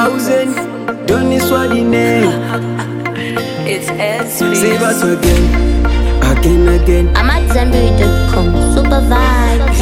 Thousand, done this what the name. It's SB. Save us again, again, again. I'm at Zenberry.com. Super vibe.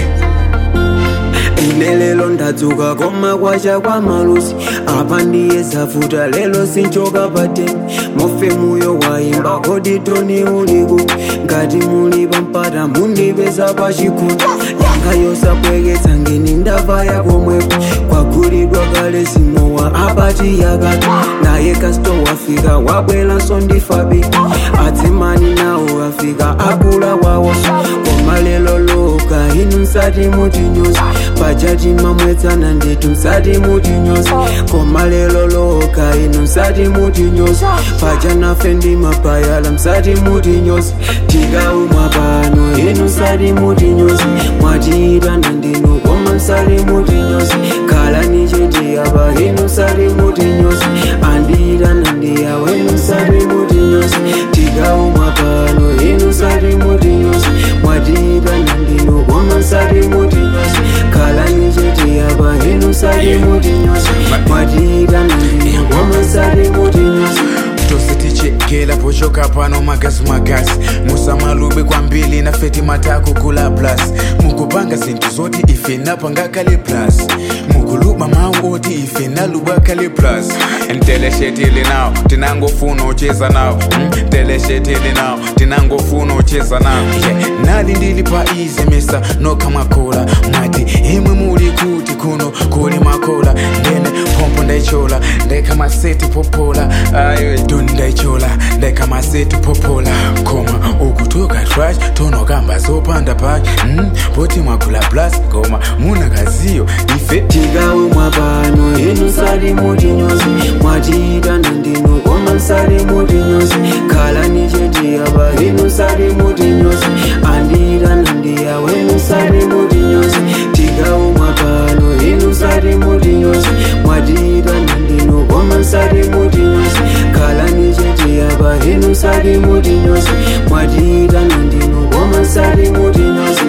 ine lelo ndadzuka koma kwacha kwa malusi apa ndiye zavuta lelo sinchoka pateni mofe muyo waimba kodi toni uliku ngati muli pampata mundipeza pachikunda yanga yosapweketsa ngeni ndava yakomwepo kwagulidwa kale simowa apati yakati naye kasto wafika wabwelanso ndifabi adzimani nawo afika akula wawonso koma lelo loka inu msati mutinyosi pajaji mamwetsana ndetu msati mutinyosi koma lelo loka inu msati mutinyosi paja nafe ndi mapayala msati mutinyosi tikaumwa pano inu msati mutinyosi mwatiitana ndinu koma msati mutinyosi khala nichiti apa inu msati mutinyosi andiitana ndiyawo inu msati mutinyosi tikaumwa pano inu msati mutinyosi mwatiitana ndinu koma msati mutinyosi khala nichiti apa inu msati mutinyosi mwatiitana ndinu koma msati mutinyosi tositichekela pochoka pano magazi magazi musamalube kwambili na feti matako kula plus mukupanga zinthu zoti ife napanga kale plus mukuluba mawu oti ife naluba kale plus nteleshetili nawo tinangofuna ucheza nawo mm, teleshetili nawo tinangofuna ucheza nawo yeah. nali ndili pa ize mesa nokha makola mwati imwe muli kuti kuno kuli makola ndene pompo ndaichola ndekha maseti popola ayo doni ndaichola ndekha maseti popola koma ukutoka trash tonokamba zopanda paki mm, poti mwagula plus koma munakaziyo ife tikaumwa pano inu msati mutinyosi mwatiitana ndinu koma msati mutinyosi khala nichiti apa inu msati mutinyosi andiitana ndiyawo inu msati mutinyosi tikaumwa pano inu msati mutinyosi mwatiitana ndinu koma msati mutinyosi khala nichiti apa inu msati mutinyosi mwatiitana ndinu koma msati mutinyosi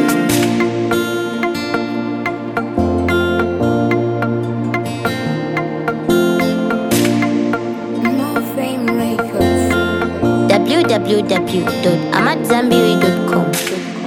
www.amatzambiri.com.